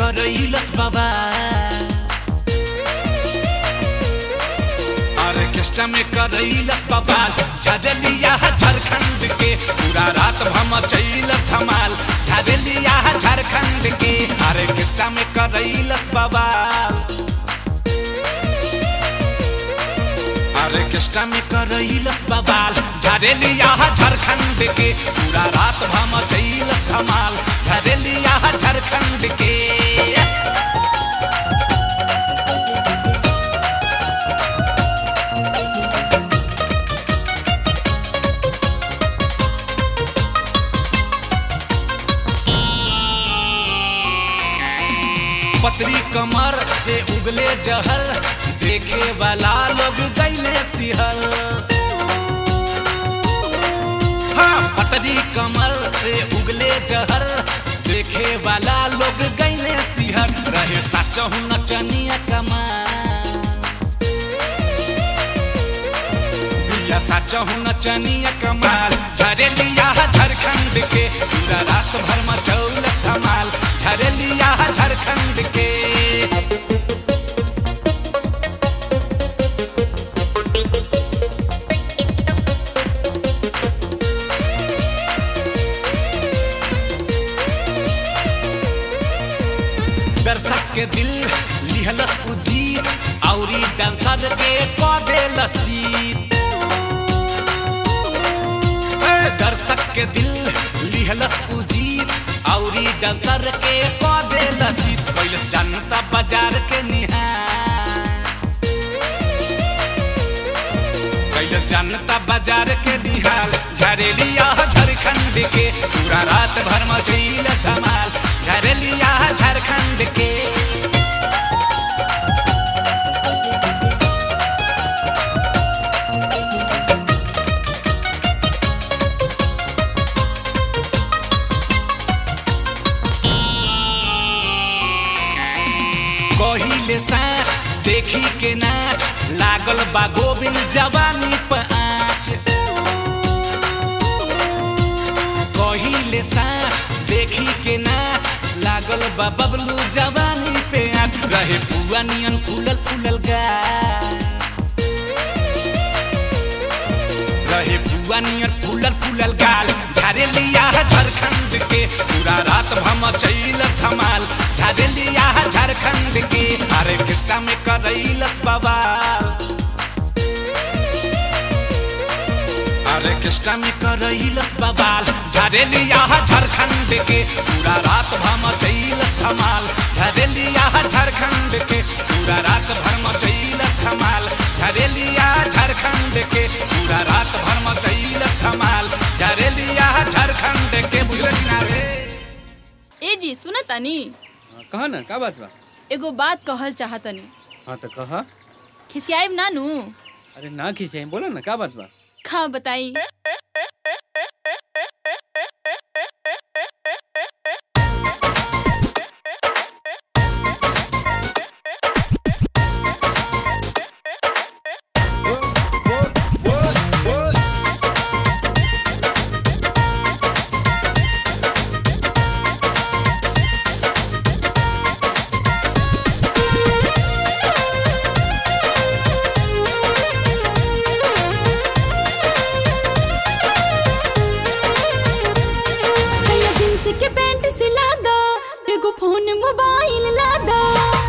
करैलस बाबा ऑर्केस्ट्रा में करैलस बाबा झरलिया झारखंड के पूरा रात भम चैल धमाल झरलिया झारखंड के ऑर्केस्ट्रा में करैलस बाबा ऑर्केस्ट्रा में करैलस बवाल झरेलिया झारखंड के पूरा रात भम चैल धमाल झरेलिया झारखंड के पतरी कमर से उगले जहर देखे वाला लोग गैले सिहर हाँ पतरी कमर से उगले जहर देखे वाला लोग गैले सिहर रहे साचहु नचनिया कमाल बिया साचहु नचनिया कमाल झरेलिया झारखंड के पूरा रात भर मचौल धमाल झरेलिया झारखंड के दर्शक के दिल लिहलस उजीत औरी डांसर के कदे लचीत दर्शक के दिल लिहलस उजीत औरी डांसर के कदे लचीत कैल जनता बाजार के निहार कैल जनता बाजार के निहाल झरेलिया झारखंड के पूरा रात भर मचैल धमाल झरेलिया झारखंड के कहिले साँच देखी के नाच लागल बा गोविंद जवानी पाँच कहिले साँच देखी के नाच लागल बा बबलू जवानी पे आँच रहे पुआ नियन फूलल फूलल गा रहे पुआ नियर फूलल फूलल गाल झरेलिया झारखंड के पूरा रात भम चैल धमाल झरेलिया झारखंड के अरे किस्ता में करैलस बवाल अरे किस्ता में करैलस बवाल झरेलिया झारखंड के पूरा रात भम चैल धमाल झरेलिया झारखंड के पूरा रात भर मचैल धमाल झरेलिया झारखंड के पूरा रात भर मचैल धमाल झरेलिया झारखंड के बुझले किनारे ए जी सुन तनी कहा ना का बात बा एगो बात कहल चाहतनी हाँ तो कहा खिसियाइब नानू अरे ना खिसे बोला ना का बात बा खा बताई भैया जींस के पैंट सिला दो एगो फोन मोबाइल ला दो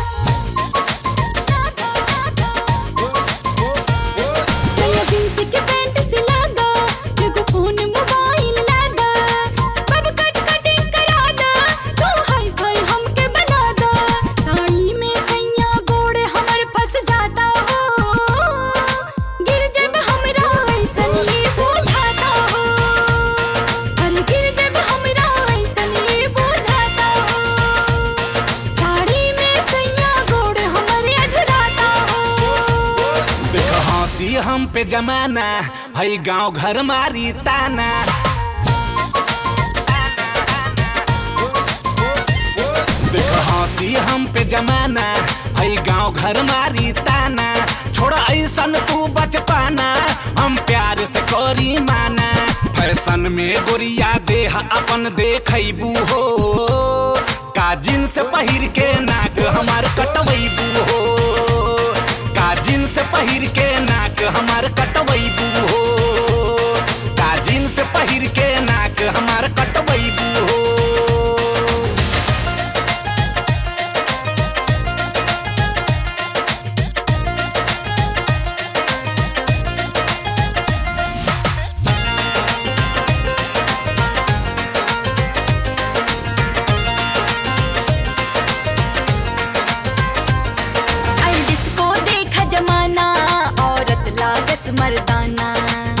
भैया जींस के पैंट सिला दो एगो फोन मोबाइल ला दो बब कट कटिंग करा दो तू हाई फाई हमके बना दो साड़ी में सैया गोड़े हमर फंस जाता हो गिर जब हमरा ऐसन ये बुझाता हो अरे गिर जब हमरा ऐसन ये बुझाता हो साड़ी में सैया गोड़ हमरे अझुराता हो देख हंसी हम पे जमाना हई गांव घर मारी ताना देख हंसी हम पे जमाना हई गांव घर मारी ताना छोड़ ऐसन तू बच पाना हम प्यार से करी माना फैशन में गोरिया देह अपन देखबू हो का का जींस पहिर के नाक हमार कटवैबू हो का जींस पहिर के नाक हमार कटवैबू हो का जींस पहिर के नाक हमार कटवैबू हो आई डिस्को देखा जमाना औरत लागस मर्दाना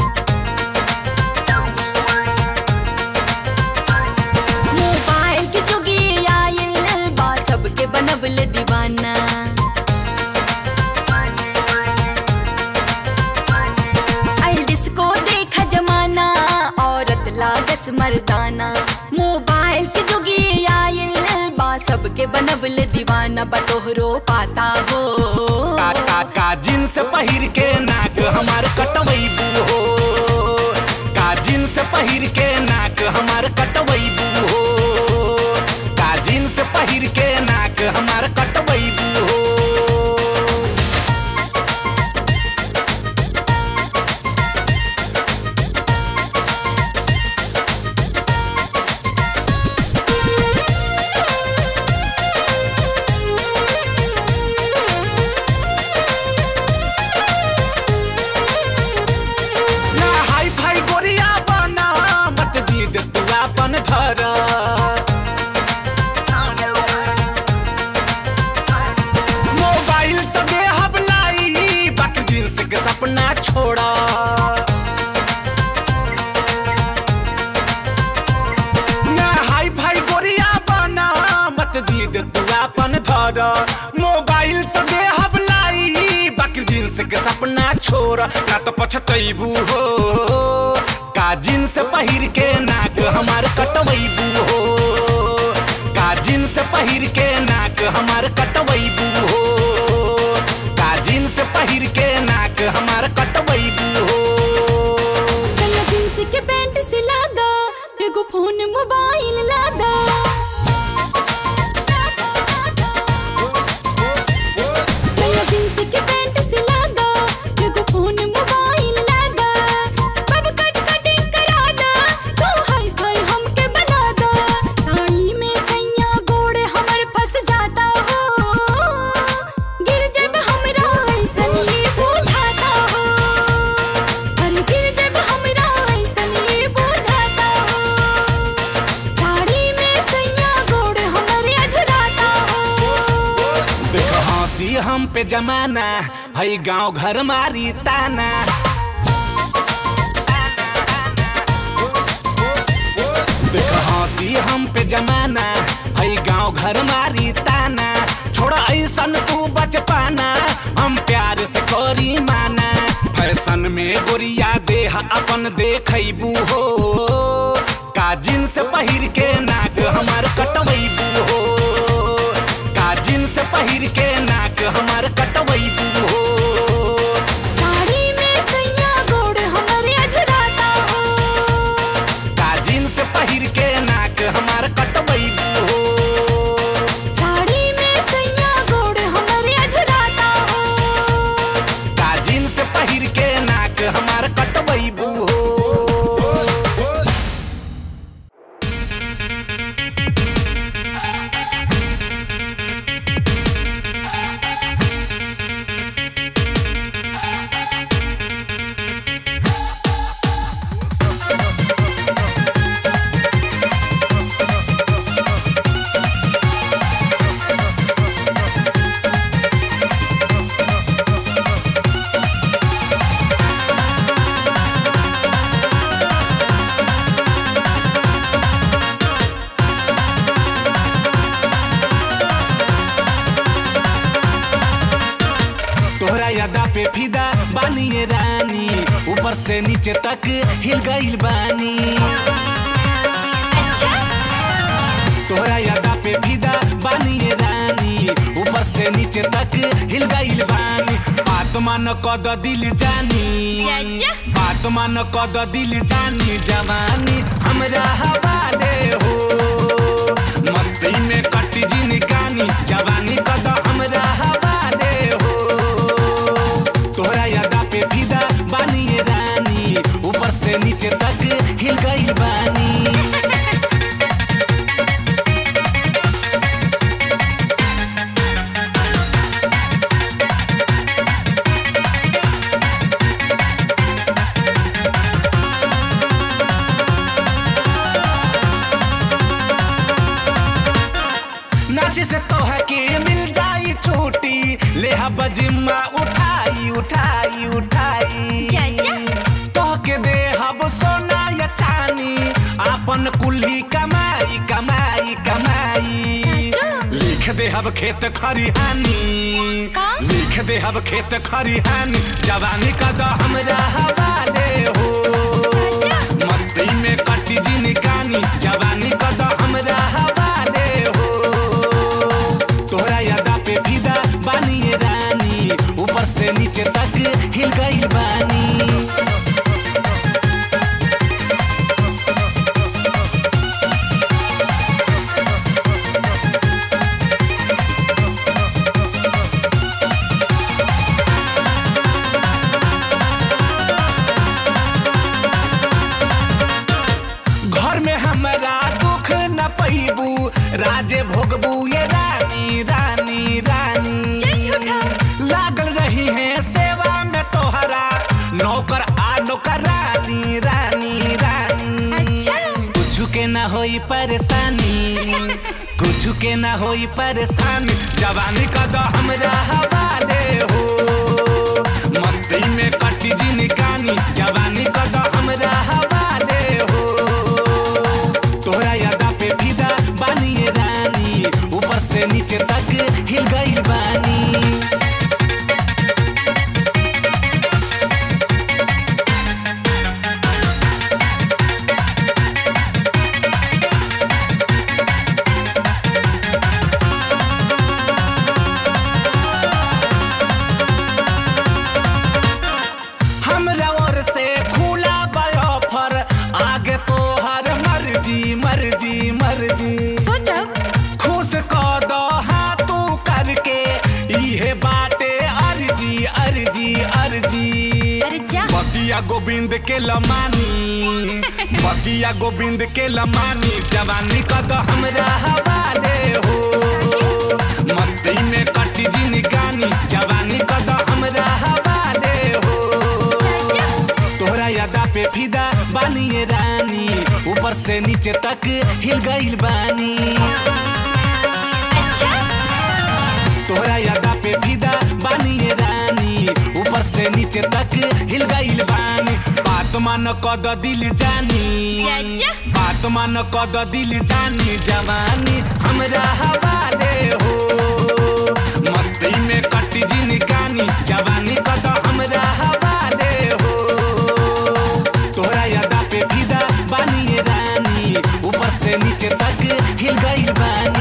मोबाइल के जोगी आयल बा सबके बनबल दीवाना आई डिस्को देखा जमाना औरत लागस मर्दाना मोबाइल के जोगी आयल बा सबके बनबल दीवाना बतोहरो पाता हो का का का जींस पहिर के नाक हमार कटवैबू हो का जींस पहिर के नाक हमार कटवैबू हो का जींस पहिर के नाक हमार कटवैबू हो ना हाई फाई गोरिया बना मत जीद तू अपन घर मोबाइल तो देहब लाई बाकी जींस के सपना छोड़ा ना हाई फाई गोरिया बना मत जीद तू अपन घर मोबाइल तो देहब लाई बाकी जींस के सपना छोड़ ना तो पछतैबू हो का जींस पहिर के नाक हमार कटवैबू हो का जींस पहिर के नाक हमार कटवैबू हो का जींस पहिर के नाक हमार कटवैबू हो कला जींस के पैंट सिला दा एगो फोन मोबाइल ला दा कला जींस के पैंट सिला दा एगो फोन मोबाइल ला दा कब कट कटिंग करा दा तू हाई फाई हमके बना दा साड़ी में सैया गोड़े हमर फंस जाता हो गिर जब हमरा ऐसन ये बुझाता हो अरे गिर जब हमरा ऐसन ये बुझाता हो साड़ी में सैया गोड़ हमरे अझुराता हो देख हंसी हम पे जमाना हई गांव घर मारी ताना देख हंसी हम पे जमाना हई गांव घर मारी ताना छोड़ ऐसन तू बच पाना हम प्यार से करी माना फैशन में गोरिया देह अपन देखबू हो का जींस पहिर के नाक हमार कटवैबू हो का जींस पहिर के नाक हमार कटवैबू हो साड़ी में सैया गोड़ हमरे अझुराता हो का जींस पहिर के नाक हमार कटवैबू हो साड़ी में सैया गोड़ हमरे अझुराता हो का जींस पहिर के नाक हमार कटवैबू हो तोहरा यादा पे फिदा बानी ये रानी ऊपर से नीचे तक हिल गइल बानी अच्छा तोहरा यादा पे फिदा बानी ये रानी ऊपर से नीचे तक हिल गइल बानी बात मान कद दिल जानी चाचा। बात मान कद दिल जानी जवानी हमरा हवाले हो मस्ती में कटी जिनकानी जवानी कद हमरा हवाले हो तोहरा यादा पे फिदा बानी ये रानी ऊपर से नीचे तक हिल गई बानी नाच से तोह के मिल जाई छूटी ले हब जिम्मा उठाई उठाई उठाई चाचा। तोह के दे हब सोना या चानी आपन कुल्ही कमाई कमाई कमाई चाचा। लिख दे हब खेत खरिहानी का? लिख दे हब खेत खरिहानी जवानी का दो हमरा हवाले हो चाचा। मस्ती में कटी जिनकानी जवानी का दो हमरा हवाले हो तोहरा यादा पे फिदा बानी ये रानी ऊपर से नीचे तक हिल गई बानी घर में हमरा दुख न पैबू राजे भोगबू ये रानी रानी रानी चल झूठा। लागल रही है सेवा में तोहरा नौकर आ नौकर रानी रानी रानी अच्छा। कुछ के ना होई परेशानी कुछ के ना होई परेशानी जवानी का दो हमरा हवाले हो मस्ती में कटी जिनकानी जवानी का दो हमरा हवाले हो तोहरा यादा पे फिदा बानी ये रानी ऊपर से नीचे तक हिल गई बानी हमरा ओर से खुला ऑफर आगे तो हर मर्जी मर्जी मर्जी सोचब खुश क दो हाथू करके इहे बाटे अर्जी अर्जी अर्जी अरे जा बगिया गोविंद के लमानी बगिया गोविंद के लमानी जवानी का दो हमरा हवाले हो मस्ती में कटी जिनकानी जवानी का दो हमरा हवाले हो चाचा। तोहरा यादा पे फिदा बानी ये रानी ऊपर से नीचे तक हिल गई बानी अच्छा तोहरा यादा पे फिदा बानी ये रानी ऊपर से नीचे तक हिल गई बानी बात मान कद दिल जानी चाचा। बात मान कद दिल जानी जवानी हमरा हवाले हो मस्ती में कटी जिनकानी जवानी कद हमरा हवाले हो तोहरा यादा पे फिदा बानी ये रानी ऊपर से नीचे तक हिल गई बानी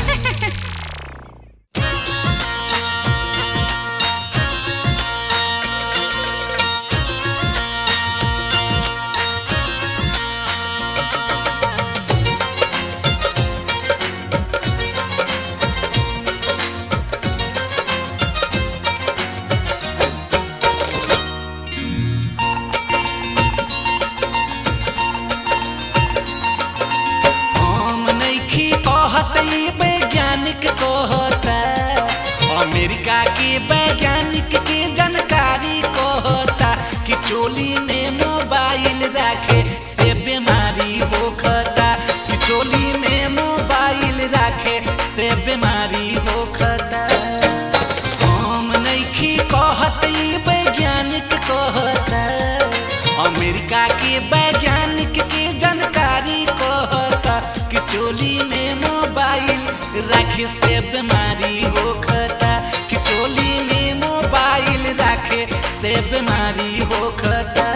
हम नइखी कहत ई वैज्ञानिक कहता अमेरिका के वैज्ञानिक के जानकारी कहता कि चोली में मोबाइल रखे से बीमारी होखता कि चोली में मोबाइल रखे से बीमारी होखता हम नइखी कहत ई वैज्ञानिक कहता अमेरिका के वैज्ञानिक के जानकारी कहता कि चोली में मोबाइल रखे से बीमारी होखता कि चोली में मोबाइल रखे से बीमारी होखता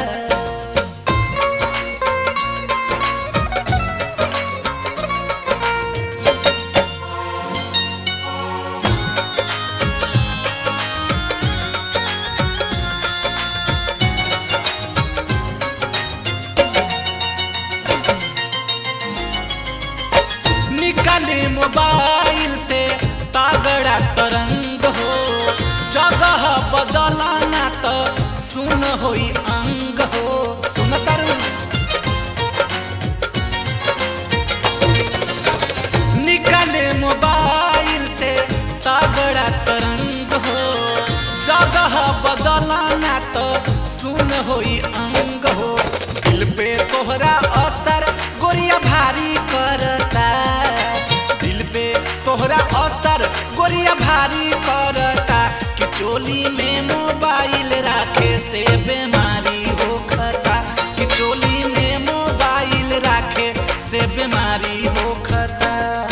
निकाले भारी करता कि चोली में मोबाइल राखे से बीमारी होखता कि चोली में मोबाइल राखे से बीमारी होखता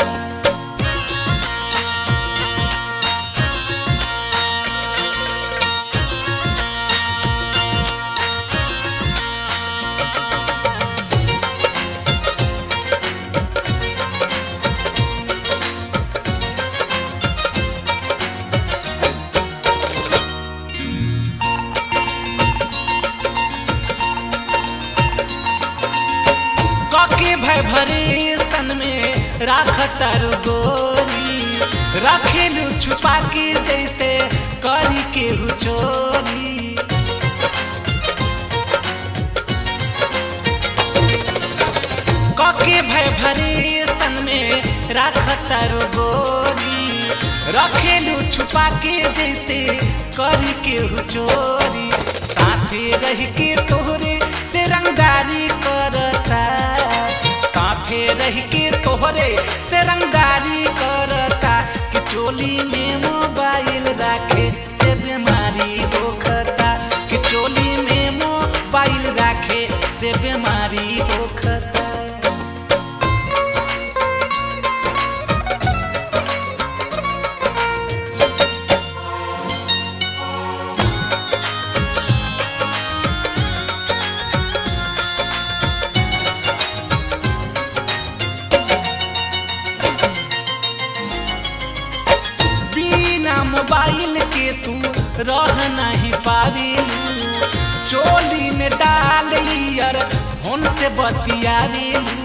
कके भय भरे सन में राखता गोरी रखेलू छुपा के जैसे करी के चोरी कके भय भरे सन में राखता गोरी रखेलू छुपा के जैसे करी के चोरी साथे रह के तोहरे से रंगदारी करता साथे रह के तोहरे से रंगदारी करता कि चोली में मोबाइल राखे से बीमारी होखता कि चोली में मोबाइल राखे से बीमारी होखता बिना मोबाइल के तू रह नहीं पावेलू चोली में डाल लियर फोन से बतियावेलू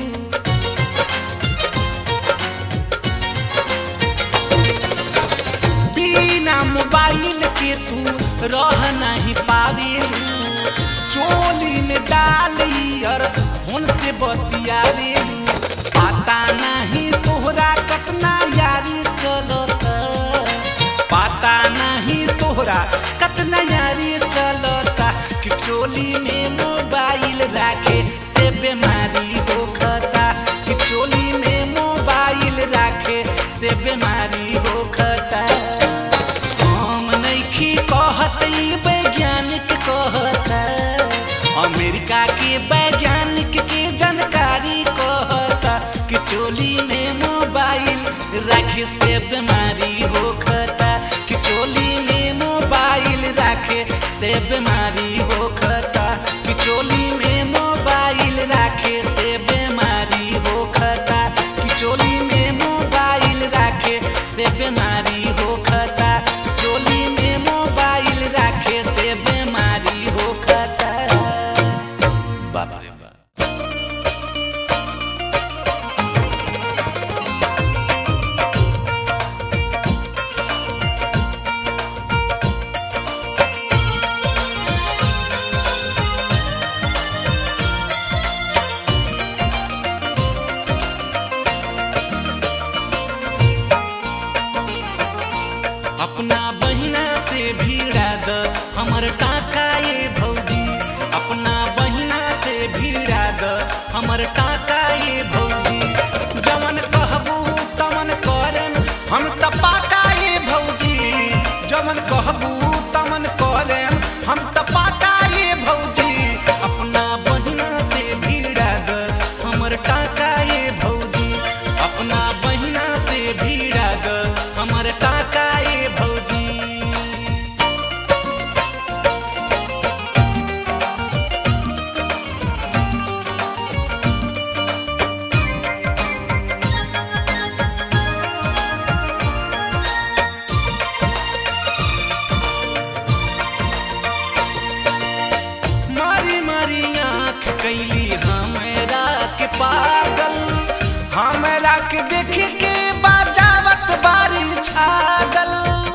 बिना मोबाइल के तू रह नहीं पावेलू चोली में डाल लियर फोन से बतियावेलू पता नहीं तोहरा कतना यारी चलता पता नहीं तोहरा कतना यारी चलता कि चोली में मोबाइल राखे से बीमारी होखता कि चोली में मोबाइल राखे से बीमारी होखता हम नइखी कहत ई वैज्ञानिक कहता अमेरिका के वैज्ञानिक के जानकारी कहता कि चोली में मोबाइल राखे से बीमारी होखता कि चोली में मोबाइल राखे से बीमारी होखता कि चोली में मोबाइल राखे से बीमारी होखता कि चोली में मोबाइल राखे से बीमारी होखता चोली में मोबाइल राखे से बीमारी होखता बाप रे बाप अपना बहिना से भिड़ा द हमर टाका ये भौजी अपना बहिना से भिड़ा द हमर टाका ये भौजी जवन कहबू तमन करम हम त पाका ये भौजी जवन कहबू तमन करम हम त पाका ये भौजी अपना बहिना से भिड़ा द हमर टाका ये भौजी अपना बहिना से भिड़ा द हमर टाका ये भौजी मारी मारी आँख कैली हमरा के पागल हमरा के देख के बजावत बारी छागल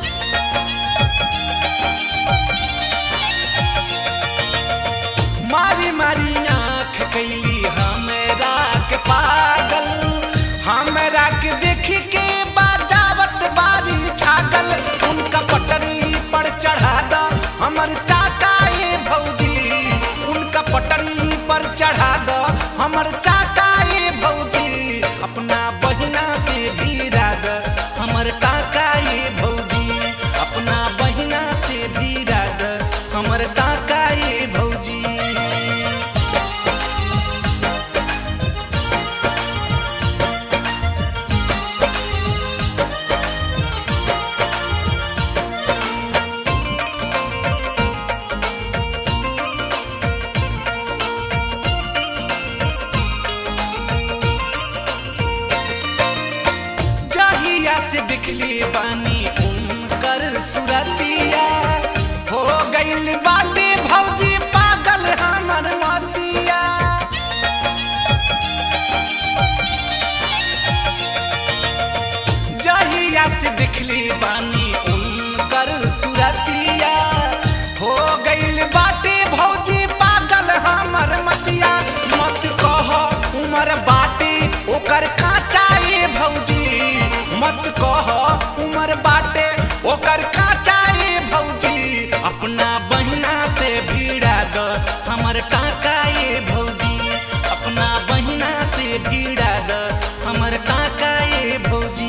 मारी मारी आँख कैली हमरा के पागल हमरा के देख के बजावत बारी छागल उनका पटरी पर चढ़ा द हमर चाका ये भौजी उनका पटरी पर चढ़ा द हमर चाका ये भौजी अपना बहिना से भिड़ा द हमर काका ये भौजी ओकर काचाए भौजी अपना बहिना से भिड़ा द हमर टाकाए भौजी अपना बहिना से भिड़ा द हमर टाकाए भौजी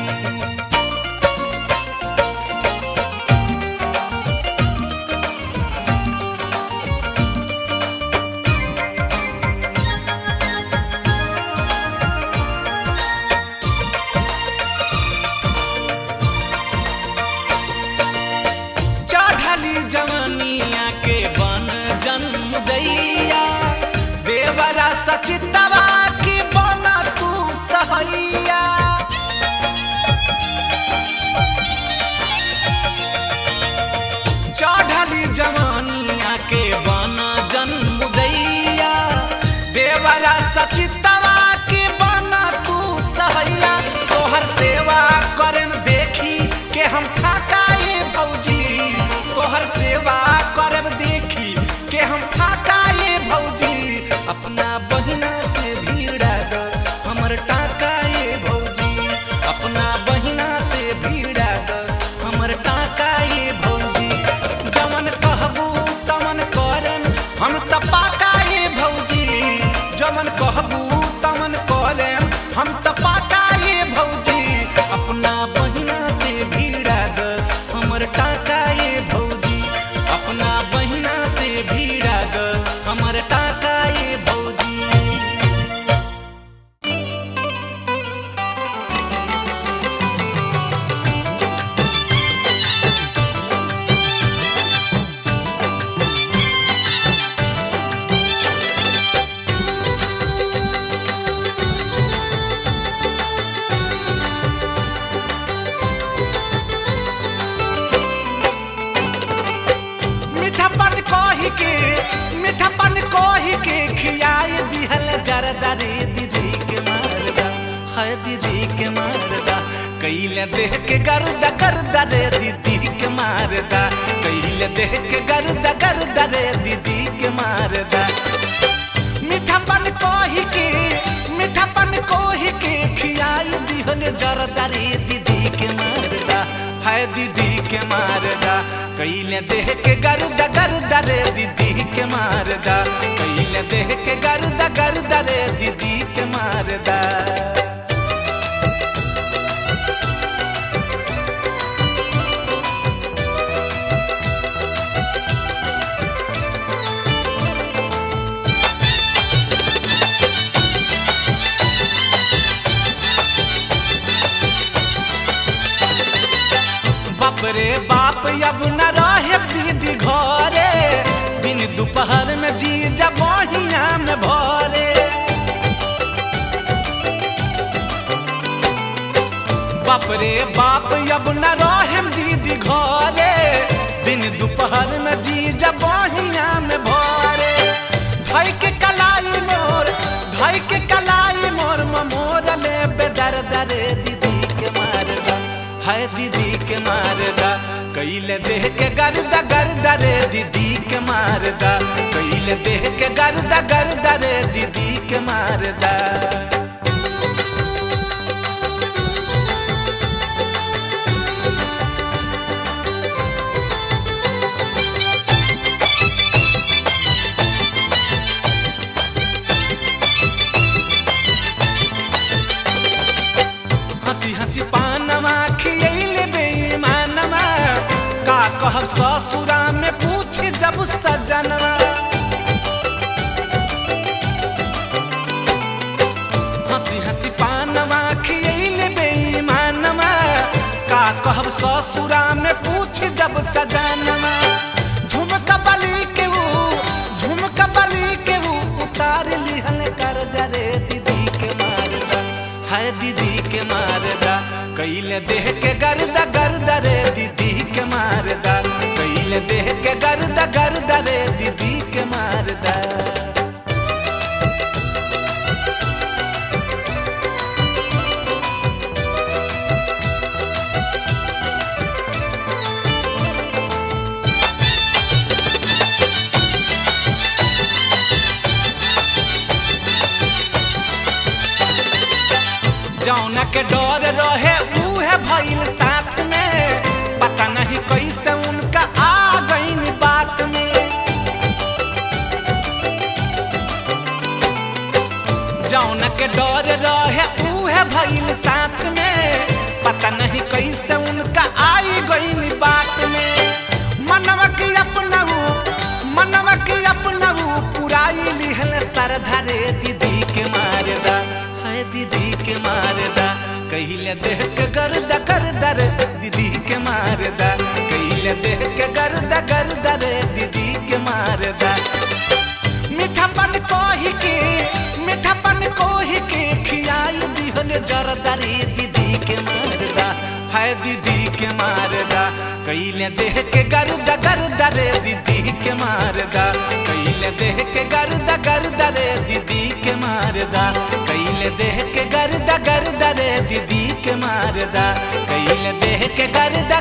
चढ़ली जवनिया के बन जन्म दैया देवरा सचितवा की बन तू सहैया चढ़ली जवानिया के बन जन्म दैया देवरा सचितवा के बन तू सहैया तोहर सेवा करन देखी के हम फाकाए भौजी तोहर सेवा करब देखी के हम फाकाए भौजी अपना बहिना से भीड़ा द हमर टाकाए भौजी अपना बहिना से भीड़ा द हमर टाकाए भौजी जमन कहबू तमन करन हम त पाकाए भौजी जमन कहबू तमन करन हम त पाकाए भौजी अपना बहिना से भीड़ा द हमर टाकाए भौजी अपना बहिना से भीड़ा द हमर टाकाए भौजी मीठापन कही के मीठापन कही के खियाए दिहल जरदा रे दीदी के मारदा है दीदी के मारदा कैले देह के गर्दा गर्दा रे दीदी के मारदा कैले देह के गर्दा गर्दा रे दीदी के मारदा मीठापन कही के मीठापन कही के खियाई दिहल जरदा रे दीदी के मारदा है दीदी के मारदा कैले देह के गर्दा गर्दा रे दीदी के मारदा कैले देह के गर्दा गर्दा रे दीदी के मारदा बाप रे बाप अब न रहे दीदी घरे दिन दोपहर में जी जब बहिया में भरे बाप रे बाप अब न रहे दीदी घरे दिन दोपहर में जी जब बहिया में भरे धई के कलाई मोर धई के कलाई मोर मोर ले बेदर दरे दीदी के मारदा है दीदी के मारदा कैले देह के गर्दा गर्दा रे दीदी के मारदा कैले देह के गर्दा गर्दा रे दीदी के मारदा हंसी हंसी पानमा खियैले बेईमानमा का कहब ससुरा में पूछ जब सजनवा हंसी हंसी पानमा खियैले बेईमानमा का कहब ससुरा में पूछ जब सजनवा झुमका बली के ऊ झुमका बली के ऊ उतार लिहल कर जरे दीदी के मारदा है दीदी के मारदा कैले देह के गर्दा गर्दा रे दीदी के मारदा कैले देह के गर्दा गर्दा रे दीदी के मारदा जौना के डर रहे उहे भइल साथ में के डर रहे उहे भइल साथ में पता नहीं कैसे उनका आई गई बात में मनवा के अपनाऊ मनवा के अपनाऊ पुराई लिहल सरधा रे दीदी के मारदा हाय दीदी के मारदा कहिले देह के गर्दा गर्दा रे दीदी के मारदा कहिले देह के गर्दा गर्दा रे दीदी के मारदा मीठापन कोही के मीठापन कोही के खियाई दिहल जरदारी दीदी के मारदा हाय दीदी के मारदा कैले देह के गर्दा गर्दा रे दीदी के मारदा कैले देह के गर्दा गर्दा रे दीदी के मारदा कैले देह के गर्दा गर्दा रे दीदी के मारदा कैले देह के गर्दा